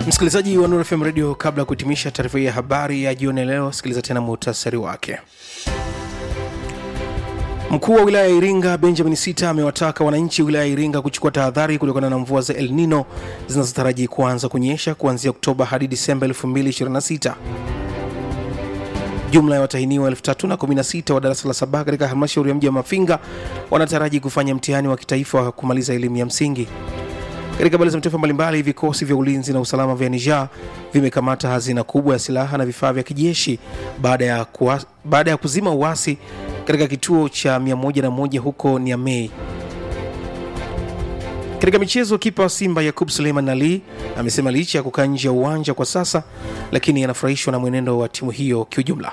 msikilizaji wa Nuru FM Radio, kabla ya kuhitimisha taarifa hii ya habari ya jioni leo, sikiliza tena muhtasari wake. Mkuu wa wilaya ya Iringa Benjamin Sita amewataka wananchi wilaya ya Iringa kuchukua tahadhari kutokana na mvua za El Nino zinazotaraji kuanza kunyesha kuanzia Oktoba hadi Disemba 2026. Jumla ya watahiniwa 3016 wa darasa la saba katika halmashauri ya mji wa Mafinga wanataraji kufanya mtihani wa kitaifa wa kumaliza elimu ya msingi. Katika habari za mataifa mbalimbali, vikosi vya ulinzi na usalama vya Niger vimekamata hazina kubwa ya silaha na vifaa vya kijeshi baada ya, kuwa, baada ya kuzima uasi katika kituo cha 101 huko Niamey. Katika michezo, kipa wa Simba Yakub Suleiman Ali amesema licha ya kukaa nje ya uwanja kwa sasa, lakini anafurahishwa na mwenendo wa timu hiyo kiujumla.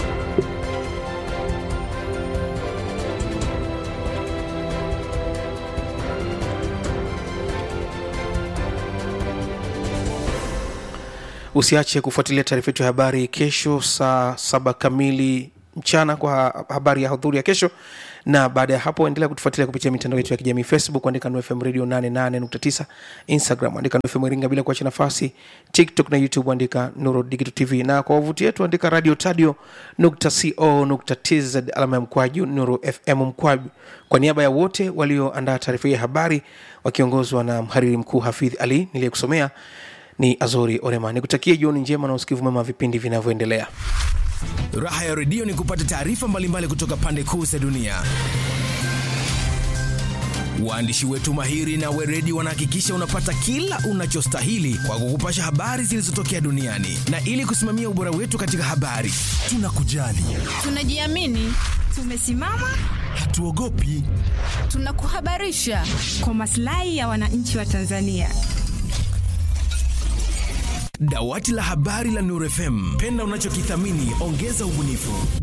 Usiache kufuatilia taarifa yetu ya habari kesho saa saba kamili mchana kwa habari ya hudhuri ya kesho, na baada ya hapo endelea kutufuatilia kupitia mitandao yetu ya kijamii Facebook, andika NFM Radio 88.9, Instagram andika NFM Iringa bila kuacha nafasi, TikTok na YouTube andika Nuru Digital TV, na kwa wavuti yetu andika radio tadio co.tz alama ya mkwaju Nuru FM mkwaju. Kwa niaba ya wote walioandaa taarifa hii ya habari wakiongozwa na mhariri mkuu Hafidh Ali niliyekusomea ni Azori Orema, nikutakie jioni njema na usikivu mwema wa vipindi vinavyoendelea. Raha ya redio ni kupata taarifa mbalimbali kutoka pande kuu za dunia. Waandishi wetu mahiri na weredi wanahakikisha unapata kila unachostahili kwa kukupasha habari zilizotokea duniani, na ili kusimamia ubora wetu katika habari, tunakujali, tunajiamini, tumesimama, hatuogopi, tunakuhabarisha kwa maslahi ya wananchi wa Tanzania. Dawati la habari la Nuru FM, penda unachokithamini, ongeza ubunifu.